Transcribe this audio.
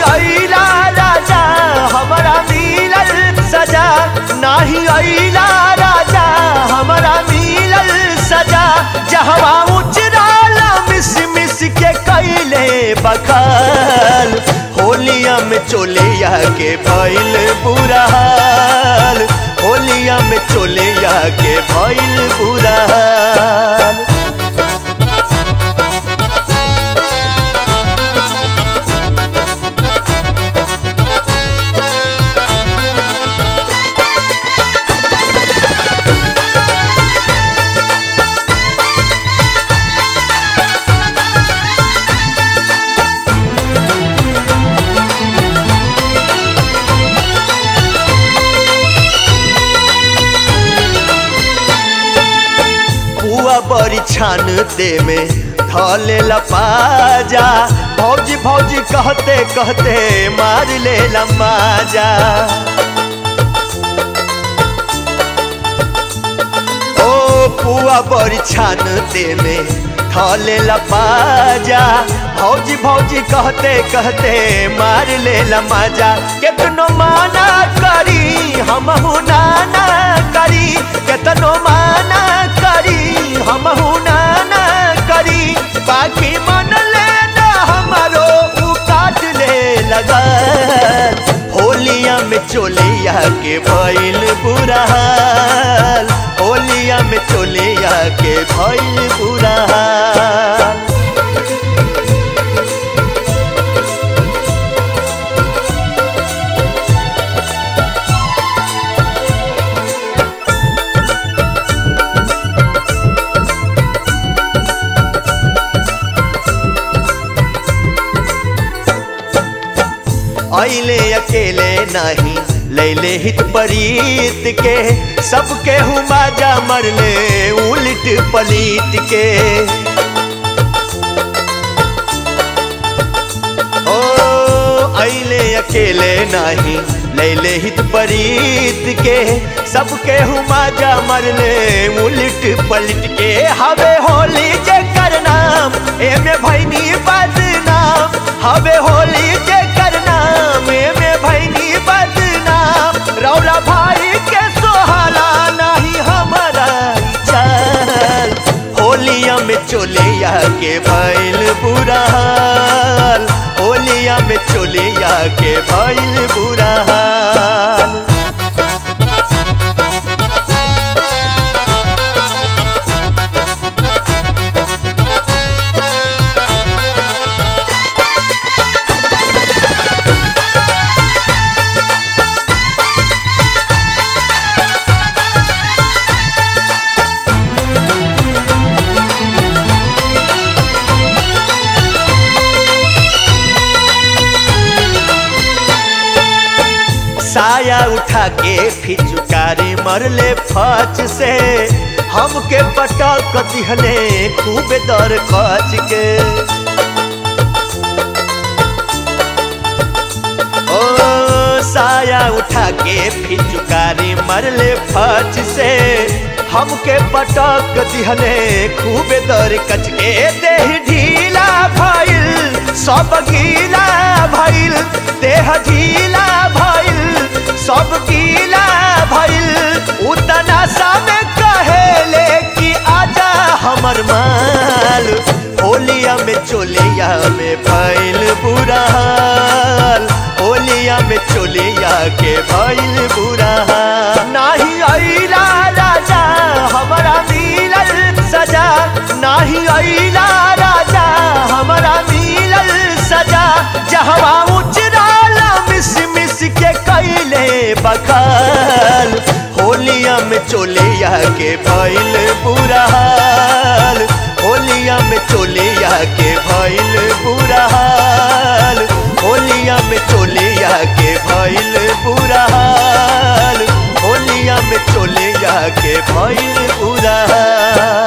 अइला राजा हमारा मिलल सजा नाही अइला राजा हमारा मिलल सजा जहवा उचराला मिस मिस के कैले बखाल होलिया में चोलिया के भइल बुरा हाल होलिया में चोलिया के भइल बुरा हाल बुआ बड़ी छानते में धले लपाजा भौजी भौजी कहते कहते मार ले लमाजा ओ बुआ बड़ी छानते में धले लपाजा भौजी भौजी कहते कहते मार ले लमाजा केतनो माना करी हम नाना करी केतनो माना करी हम नाना करी बाकी मन लेना हमारो उ काट ले लगा होलिया में चोलिया के भइल बुरा हाल होलिया में चोलिया के भइल बुरा हाल अइले अकेले नहीं लैले हित परीत के सबके हुमाजा मरले उलट पलीट के ओ अइले अकेले नहीं लैले हित परीत के सबके हुमाजा मरले उलट पलट के हवे होली जे कर नाम एमे भैनी बदनाम हवे होली जे कर नाम एमे भैनी बदनाम रौला भाई के सोहाला नहीं हमारा चाल होलिया में चोलिया के भइल बुरा हाल होलिया में चोलिया के भइल बुरा हाल साया उठा के फिचुकारी मरले फच से हमके पटक दिहले खूब दर कच के ओ साया उठा के फिचुकारी मरले फच से हमके पटक दिहले खूब दर कच के देह ढीला भइल सब गीला भइल देह ढीला भइल सब गीला भइल उतना सामे कहेले कि आजा हमर माल होलिया में चोलिया में भइल बुरा हाल होलिया में चोलिया के भइल बुरा हाल नाही अइला राजा हमारा मिलल सजा नाही अइला राजा हमारा मिलल सजा जहवा उचराला मिस मिस के कैले बखाल होलिया में चोलिया के भइल बुरा हाल होलिया में चोलिया के भइल बुरा हाल होलिया में चोलिया के भइल बुरा हाल होलिया में चोलिया के भइल बुरा हाल